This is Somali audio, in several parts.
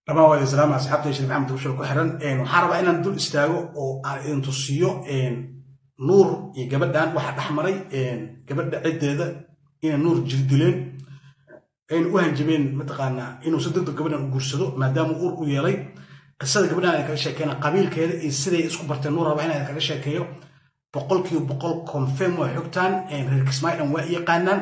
dhamaan waa islaam asxaabta shariif axmed ushal ku xiran waxaan rabaa inaan dul istaago oo aan idin tusiyo nuur iyo gabadhan waxa dhex maray gabadha ciddeeda inay nuur jirdileen ayna u hanjabeen mataqaanaa inuu si degdeg gabadhan u guursado maadaama uur u yeelay qisada gabadhan ay kaga sheekeena qabiilkeeda iyo siday isku barteen nuur rabaa inaan kaga sheekeeyo boqolkiiba boqol confirm waa xogtaan reer kismaayilan waa yaqaanaan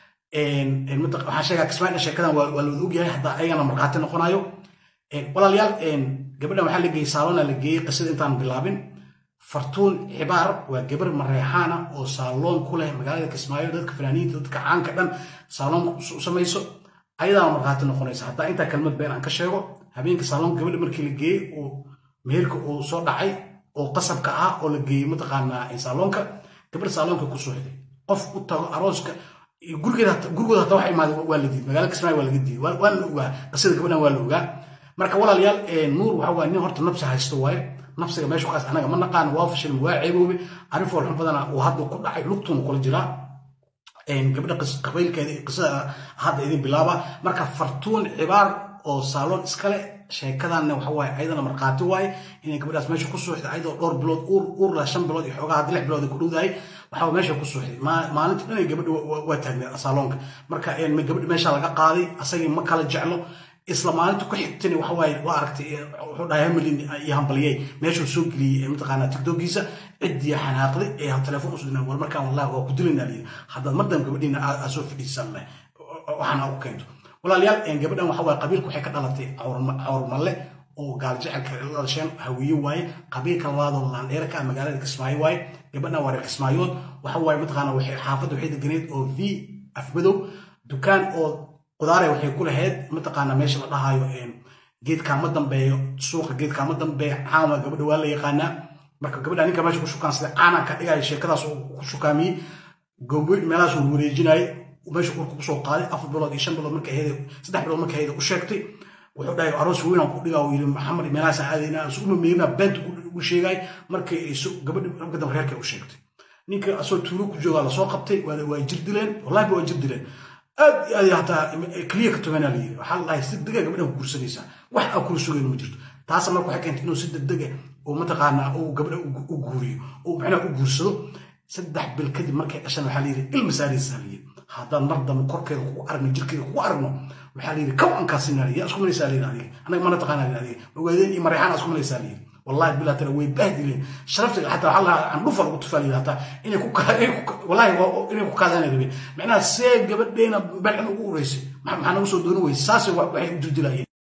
waxaan sheegaa kismaayilan sheekadan waa la wada ogyahay hadda ayagana markhaati noqonayo walaalayaal gabadhan waxaa la geeyey saalona la geeyey qisada intaan bilaabin fartuun xibaar waa gabar mareexaana oo saaloon ku leh magaalada kismaayo dadka fanaaniinta dadka caanka dhan saaloon u samayso ayadaana markhaati noqonaysa haddaa intaa kalmad been aan ka sheego habeenka saaloon gabadha markii la geeyey oo meherka uu soo dhacay oo qasabka ah oo la geeyey mataqaanaa saaloonka gabadha saaloonka ku suuxday qof u tago arooska gurigooda hataa wax imaada waa la diiday magaalada kismaayo waa laga diiday waa la ogaa qisada gabadhan waa la ogaa marka walaalayaal nuur waxa waa nin horta nabsi haysto waaye nafsiga meeshu kaas anaga ma naqaan waa fashil waa ceeboobe arrin foolxun badana uu hadda ku dhacay lugtuna kula jiraa gabadha qabiilkeeda qisada hadda idin bilaaba marka fartuun cibaar oo saaloon iskale sheekadanna waxa waaye ayadana markhaati waaye inay gabadhaas meesha ku suuxday ayadoo dhowr bilood uur uur leh shan bilood iyo xoogaa hadda lix bilood ay ku dhowdahay waxaa meesha ku suuxday maalinta dhan ay gabadha waa taagneed saaloonka marka gabadha meesha laga qaaday asagii ma kala jeclo isla maalinta ku xigtani waxa waaye waa aragtay wuxuu dhahay hamilin iyo hambaliyey meeshuu soo geliyey mataqaanaa tiktokiisa ciddii xanaaqday ee telefoon usoo dinaa war markaan wallahi waa ku dilaynaa liyi haddaad mardam gabadhiina aa soo fadhiisan leh waxaana u keento walaalayaal gabadhan waxa waaye qabiilka waxay ka dhalatay cawrmalle oo gaaljacelka la dhasheen hawiye waaye qabiilka labaadoo laandheera ka ah magaalada kismaayo waaye gabadhan waa reer kismaayood waxa waaye mataqaanaa waxay xaafadda waxay deganeed oo v afmadow dukaan oo qudaare waxay ku lahayd mataqaana meesha la dhahaayo geedkaama dambeeyo suuqa geedkaama dambeeyo caama gabadha waa la yaqaanaa marka gabadha ninka meesha ku shukaan sida caana ka dhigaya sheekadaas ku shukaamiyey gobo meelahaas uu wareejinayay meesha urka kusoo qaaday afar bilood iyo shan bilood marka ahayd saddex bilood marka ahayd u sheegtay wuxuu dhahay aroos weyn aan ku dhigaa uu yidhi maxamed meelahaas aadayna aan isu mameyrina beenta ugu sheegay markay gabadha marka dambe reerka u sheegtay ninka asoo tuulo ku joogaa lasoo qabtay waa jir dileen wallahi waa jir dileen aad iyo aad hataa keliya ka toganaa layiri waxaa la dhahay si dega gabadhan ku guursanaysaa wax aa kula sugayn ma jirto taasa marka waxay keentay inuu si degdega oo mataqaanaa uu gabadha u guuriyo oo macnaha u guursado saddex bil kadib markay dhashan waxaa layiri ilma saaraysaa layiri haddaan mar dambe korkeeda kugu aragno jirkeeda kugu aragno waxaa layiri kaw aan kaasina yaa isku malaysaa layiri adiga anaga mana taqaanaa layiri adiga ogaadeen iyo mareexaan isku malaysaa layiri والله بلا ترى way bahdileen sharafta حتى waxa aan dhufar ugu tufaalay hata inay ku wallahi inay ku kaadana rabeen macnaha see gabadheena balcin ugu ureysay maxaa nagu soo dooni weysay saas waxay u dirdilayeen